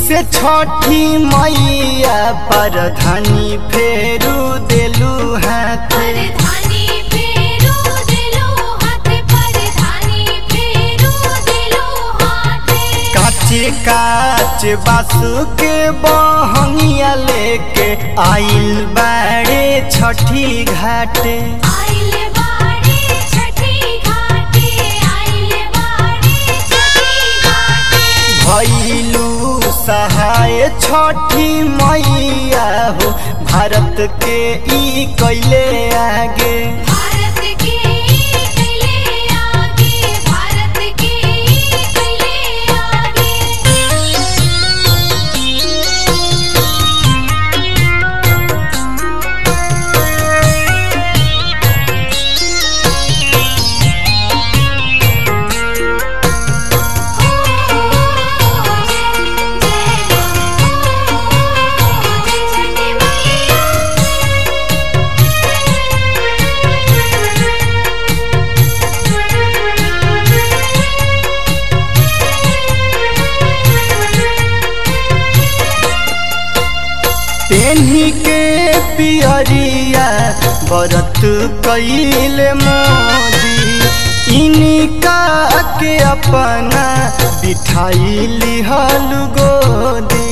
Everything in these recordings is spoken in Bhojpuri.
से छठी मैया पर धनी फेरू देलू हाथ परधानी फेरू दिलो हाथ परधानी फेरू दिलो हाथ काचे काच बासु के बहंगिया लेके आइल बाड़े छठी घाटे आइले बाड़े छठी घाटे आइले बाड़े छठी घाटे भैलू सहाय छठी मैया हो भारत के ई कैले आगे भारत के कैले आगे भारत के कैले आगे पेन्ही के पियरिया बरत कैल मोदी इनका के अपना बिठाई लिहल गोदी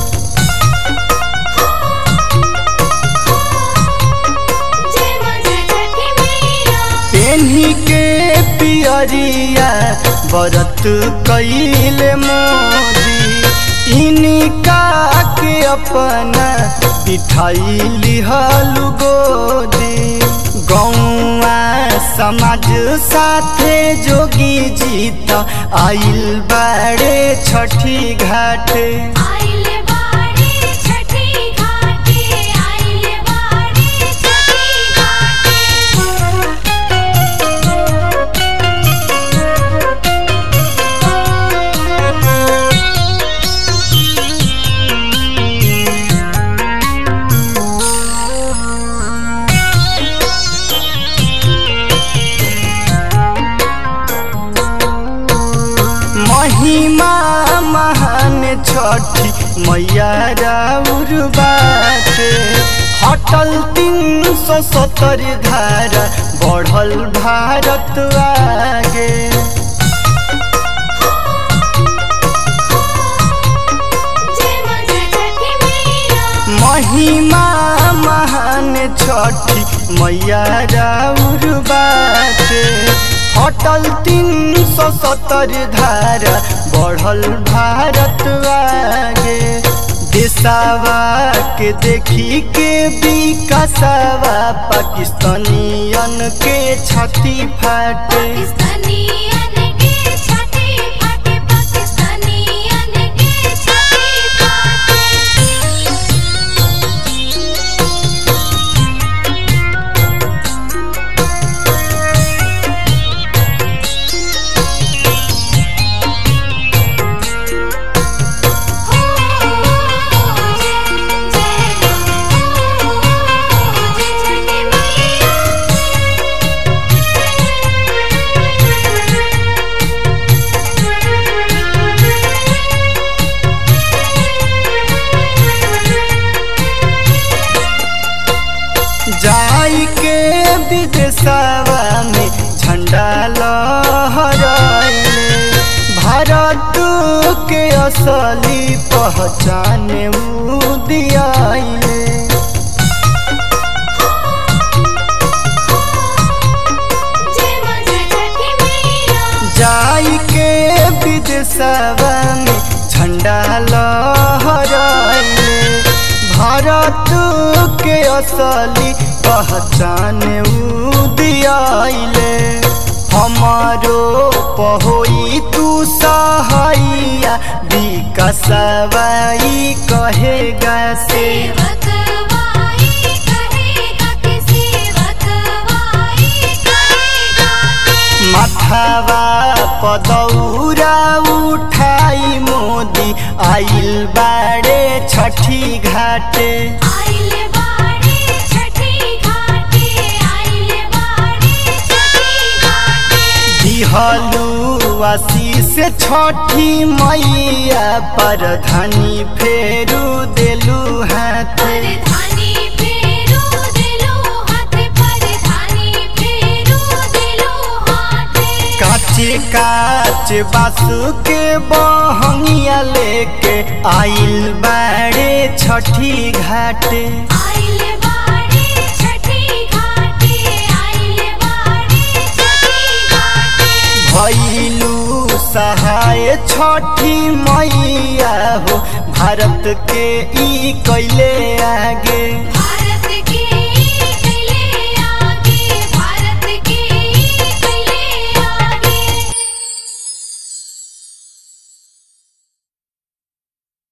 पेन्ही के पियरिया बरत कैल मोदी इनका के अपना बिठाई लिहल गोदी गौआ समाज साथे जोगी जीत आइल बाड़े छठी घाट आइले बाड़े छठी घाटे आइले बाड़े छठी घाटे महिमा महान छठी मैया राउर बाटे हटल तीन सौ सत्तर धारा बढ़ल भारत आगे जय मां जय छठी मैया महिमा महान छठी मैया राउर बाटे हटल तीन सौ सत्तर धारा बढ़ल भारत आगे देसावा के देखी के विकासवा पाकिस्तानियन के छाती फाटे पाकिस्तानियन के छाती फाटे पाकिस्तानियन के छाती फाटे जाई के विदेशवा में झंडा लहराइले भारत के असली पहचान ऊ दियाइले जाई के विदेशवा में झंडा लहराइले भारत के असली पहचान ऊ दियाइले हमारो पहोई तू सहाइया विकसवाई कहेगा से माथावा पदौरा उठाई मोदी आइल बाड़े छठी घाटे दिहलू आशीष से छठी मैया पर धनी फेरू देलू हाथ परधानी फेरू दिलो हाथ परधानी फेरू दिलो हाथ काचे काच बासु के बहंगिया लेके आइल बाड़े छठी घाटे आइल बाड़े छठी घाटे आइल बाड़े छठी घाटे भैलू सहाय छठी मैया हो भारत के ई कैले आगे